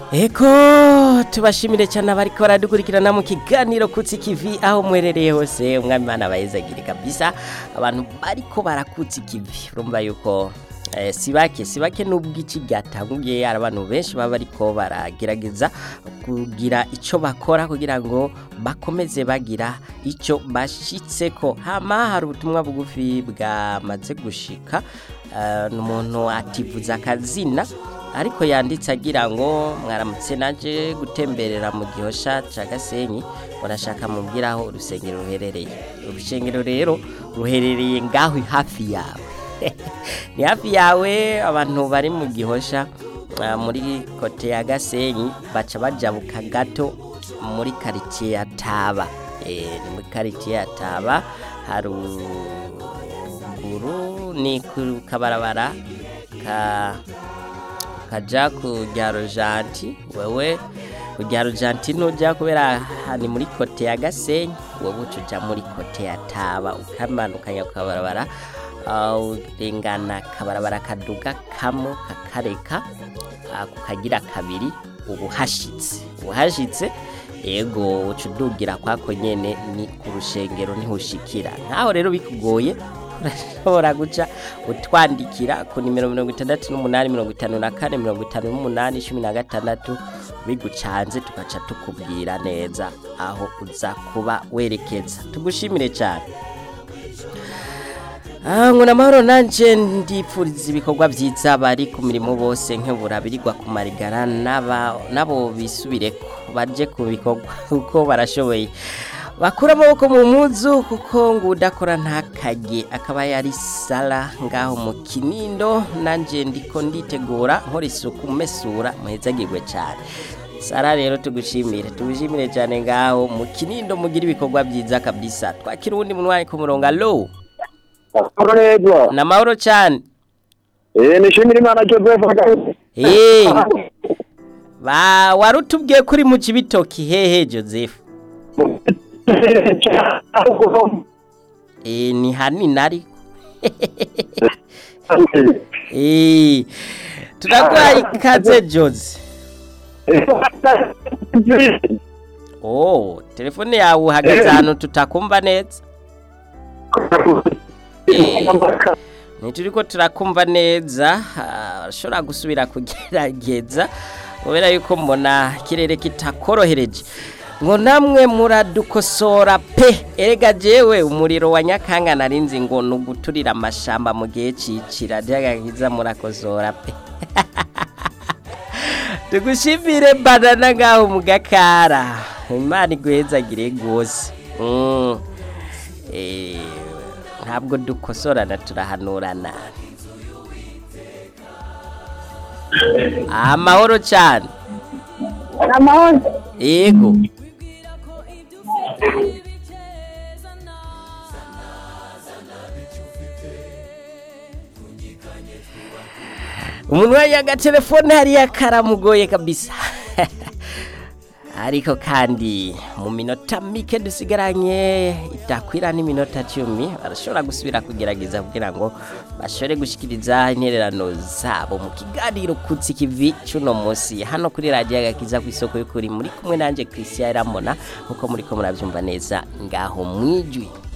Eko tubashimire cyane abariko baradukurikirana mu kiganiro kutsi kivi aho mwerereye hose umwami Imana abayezagire kabisa abantu bariko barakutsa ikivi urumva yuko eh, sibake sibake nubwo iki gatanguye hari abantu benshi baba bariko baragerageza kugira ico bakora kugira ngo bakomeze bagira ico bashitseko hama hari ubutumwa bugufi bwamaze gushika uh, n'umuntu ativuza akazina ariko yanditse agira ngo mwaramutse naje gutemberera mu gihosha ca Gasenyi urashaka mubwira aho urusengero ruherereye urusengero rero ruherereye ngaho hafi yawe ni hafi yawe abantu bari mu gihosha ah, muri kote ya Gasenyi baca bajabuka gato muri quartier ya Taba eh ni muri quartier ya Taba haruguru ni ku kabarabara ka kaja ku Ryarojanti wewe ku Ryarojanti nujya kubera aha ni muri kote ya Gasenyi wowe uca muri kote ya Taba ukamanukanya ku kabarabara ah, urengana kabarabara kaduga kamo kakareka ah, kukagira kabiri ubu hashitse ubu hashitse ego uca udugira kwako nyene ni ku rushengero niho ushikira nkaho rero bikugoye urashobora guca utwandikira ku nimero mirongo itandatu n'umunani mirongo itanu na kane mirongo itanu n'umunani cumi na gatandatu bigucanze tugaca tukubwira neza aho uza kuba werekeza tugushimire cyane Ah, ngo namahoro nanje ndipfuriza ibikorwa byiza bari ku mirimo bose nkebura birirwa ku marigara n'aba nabo bisubireko baje ku bikorwa kuko barashoboye bakura amaboko mu mpuzu kuko ngo udakora ntakajye akaba yari sara ngaho mu kinindo nanje ndiko nditegura nkora isuku mesura muhezagirwe cyane sara rero tugushimire tugushimire cyane ngaho mu kinindo mugira ibikorwa byiza kabisa twakira uwundi munwayi ku murongo alo Amahoro neza. ni amahoro cyane Eh nishimira Imana Joseph Kagame. Eh, ba wari utubwiye kuri mu kibitoki hehe joseph Eh, ni hanini ariko Eh, turaguhaye ikaze jose oh telefone yawe uhagaze ahantu tutakumva neza ntituri ko turakumva neza ashobora gusubira kugerageza kubera yuko mbona ikirere kitakorohereje ngo namwe muradukosora pe erega jewe umuriro wa nyakanga narinzi ngo ni uguturira amashamba mu gihe cicira ryagakiza murakosora pe tugushimire banana ngaho mu gakara imana iguhezagire rwose Mm. Eh, ntabwo dukosorana turahanurana amahoro cyane amahoro yego umuntu yaga telefone hariya karamugoye kabisa ariko kandi mu minota mike dusigaranye itakwira n'iminota cumi barashobora gusubira kugerageza kugira ngo bashobore gushyikiriza intererano zabo mu kiganiro kutsi kivi cy'uno munsi hano kuri radiyo agakiza ku isoko y'ukuri muri kumwe nanjye christian ramona nkuko muri ko murabyumva neza ngaho mwijwi